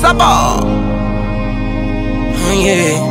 Saba. Oh yeah.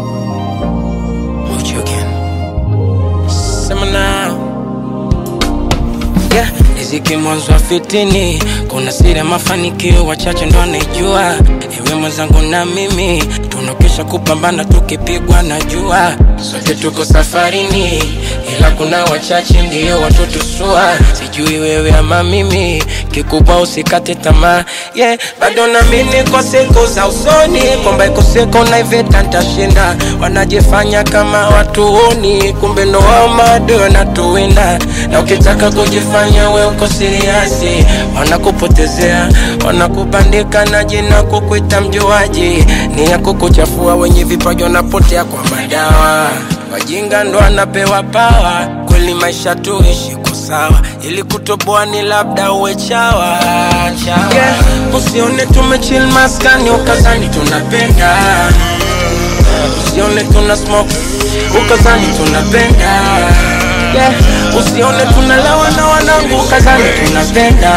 What you again? Sema now. Yeah, riziki mwanzo wa fitini, kuna siri ya mafanikio wachache ndo anaijua. Ewe mwenzangu na mimi tunakesha kupambana, tukipigwa na jua, sote tuko safarini, ila kuna wachache ndio watotusua. Sijui wewe ama mimi, kikubwa usikate tamaa. Yeah, bado naamini kwa siku za usoni kwamba iko siku na iveta nitashinda. Wanajifanya kama watuoni, kumbe ndo wao maadui wanatuwinda, na ukitaka kujifanya we uko siriasi, wanakupotezea, wanakubandika na jina kukuita mjuaji, ni ya kukuchafua. Wenye vipaji wanapotea kwa madawa, wajinga ndo anapewa pawa. Kweli maisha tuishi kwa sawa, ili kutoboa ni labda uwe chawa, chawa. Yeah, usione tumechill maskani ukazani tunapenda usione tuna smoke ukazani tunapenda yeah. usione tunalewa na wanangu ukazani tunapenda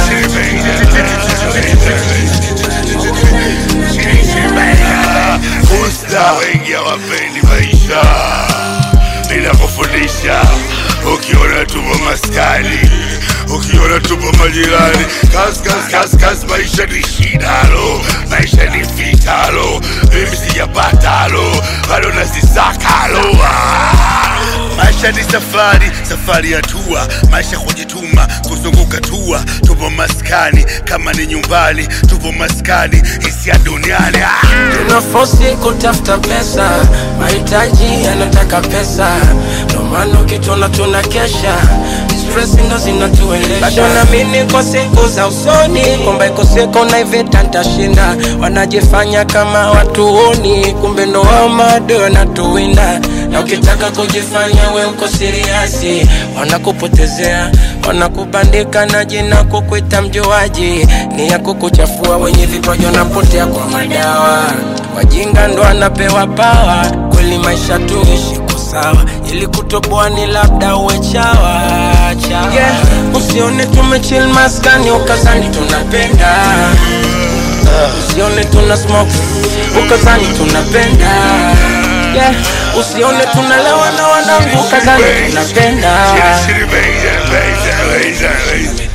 Usta wengi hawapendi maisha bila kufundisha. Ukiona tupo maskani, ukiona tupo majirani, kas kas kas kas, maisha ni shidalo, maisha ni fitalo, mimi sijapatalo, bado nasisakalo ah. Maisha ni safari, safari ya tua, maisha kujituma, kuzunguka tua. Tupo maskani kama ni nyumbani, tupo maskani hisia duniani ah. tunafosi kutafuta pesa mahitaji yanataka pesa ndo maana ukitona tuna kesha stress ndo zinatuendesha bado naamini kwa siku za usoni kwamba iko siku na iveta nitashinda wanajifanya kama watuoni kumbe ndo wao maadui wanatuwinda na ukitaka kujifanya we uko siriasi wanakupotezea wanakubandika na jina kukuita mjuaji ni ya kukuchafua wenye vipaji wanapotea kwa madawa wajinga ndo anapewa pawa kweli maisha tuishi kwa sawa ili kutoboa ni labda uwe chawa, chawa. Yeah, usione tumechill maskani ukazani tunapenda usione tuna smoke ukazani tunapenda yeah. usione tunalewa na wanangu ukazani tunapenda Shitty, shitty, baby, baby, baby, baby.